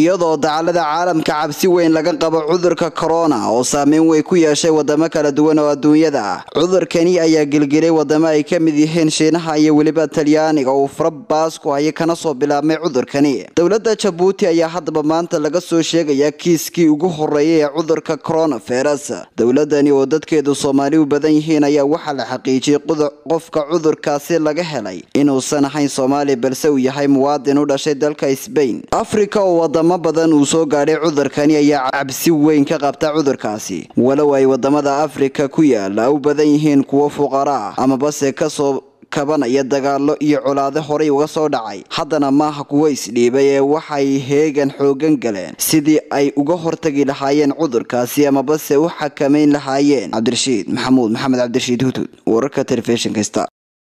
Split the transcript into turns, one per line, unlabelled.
iyadoo dacalada caalamka cabsi weyn laga qabo cudurka korona oo saameyn weyn ku yeeshay wadamo kala duwan oo adduunyada ah cudurkani ayaa gelgelay wadamo ay ka mid yihiin shiinaha iyo weliba talyaaniga uu farabaas ku haya kana soo bilaabmay cudurkani dowladda jabuuti ayaa haddaba maanta laga soo sheegayaa kiiskii ugu horeeyay ee cudurka coronavirus dowladani oo dadkeedu soomaali u badan yihiin ayaa waxaa la xaqiijiyey qofka cudurkaasi laga helay inuusan ahayn soomaali balse uu yahay muwaadin u dhashay dalka sbain afrika oo wadamo badan uu soo gaadhay cudurkani ayaa cabsi weyn ka qabta cudurkaasi walow ay wadamada afrika ku yaala u badan yihiin kuwo fuqara ah amabase kasoo kabanaya dagaalo iyo colaado horay uga soo dhacay haddana maaha kuwo isdhiibay ee waxay heegan xoogan galeen sidii ay uga hortagi lahaayeen cudurkaasi amabase u xakamayn lahaayeen cabdirashiid maxamuud maxamed cabdirashiid hudud wararka telefishinka star